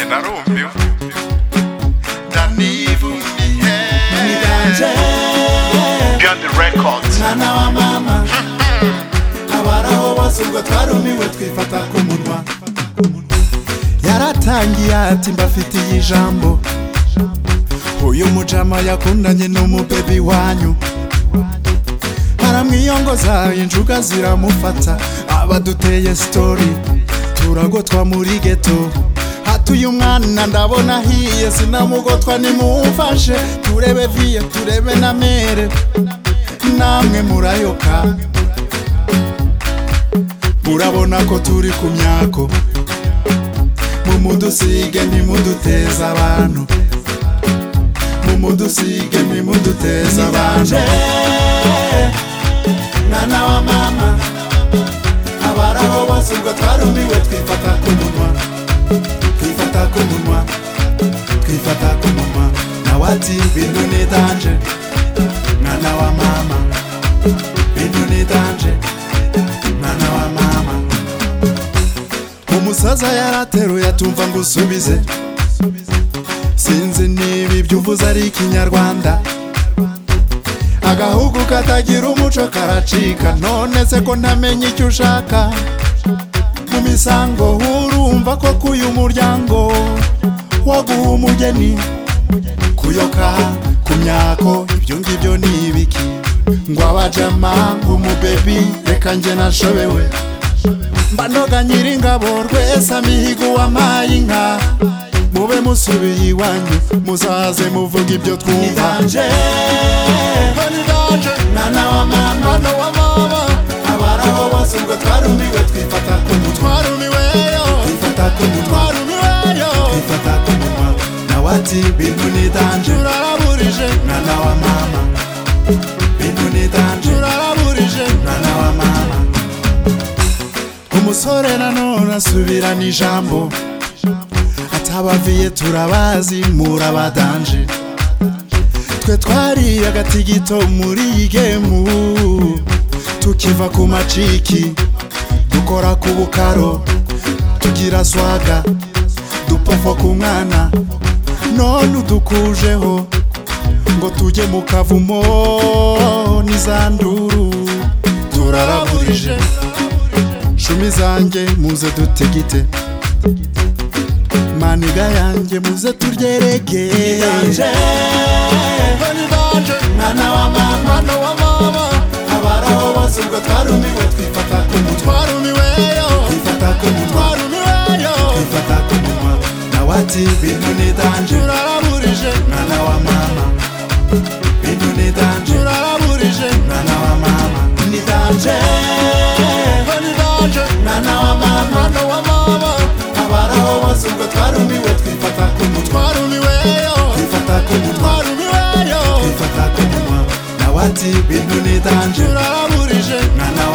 narumbiwe ndanivumiye niganje beyond the records mwana wa mama abaraho bose ubwo twarumiwe twifata ku munwa yaratangiye ati mbafitiye ijambo uyu mujama yakundanye n'umubebi wanyu aramwiyongoza injuga ziramufata abaduteye sitori turagotwa muri geto hatuye umwana ndabona ahiye sinamugotwa nimumfashe turebe viye turebe na mere namwe murayoka murabona ko turi ku myako mumudusige ntimuduteze abantu mumudusige ntimuduteze abantu mwana wa mama abaraho bose ubwo twarumiwe twifata ku munwa twifata ku munwa twifata ku munwa nawe ati bintu ni danje mwana wa mama bintu ni danje mwana wa mama umusaza yarateruye atumva ngo usubize sinzi niba ibyo uvuze ari ikinyarwanda agahugu katagira umuco karacika none se ko ntamenya icyo ushaka mu misango urumva ko kuyu muryango waguha umugeni kuyoka ku myako ibyo ngibyo ni ibiki ngo abajama ngo umubebi reka njye nashobewe mba noga nyiringabo rwese amihigo wampaye inka mube musubiye iwanyu muzaze muvuga ibyo twumva mwana wa mama abaraho bose ubwo twarumiwe twifata ku mutwa twifata ku mutwa twifata ku mutwa nawe ati bintu ni danje mwana wa mama bintu ni danje mwana wa mama umusore nanone asubirana ijambo atabaviye turabazi murabadanje twe twari agatigito muri iyi gemu tukiva ku maciki dukora ku bukaro tugira swaga dupfapfa ku mwana none udukujeho ngo tujye mu kavumo n'izanduru turaraburije cumi zanjye muze dutegite maniga yanjye muze turyereke mwana wa mama abaraho bose ubwo twarumiwe twifata ku mutwa twifata ku mutwa twifata ku mutwa nawe ati bintu ni danje mwana wa mama bintu ni danje mwana wa mama ni danje mwana wa mama abaraho bose ubwo twarumiwe twifata ku mutwa twifata ku mutwa twifata ku mutwa nawe ati bintu ni danje mwana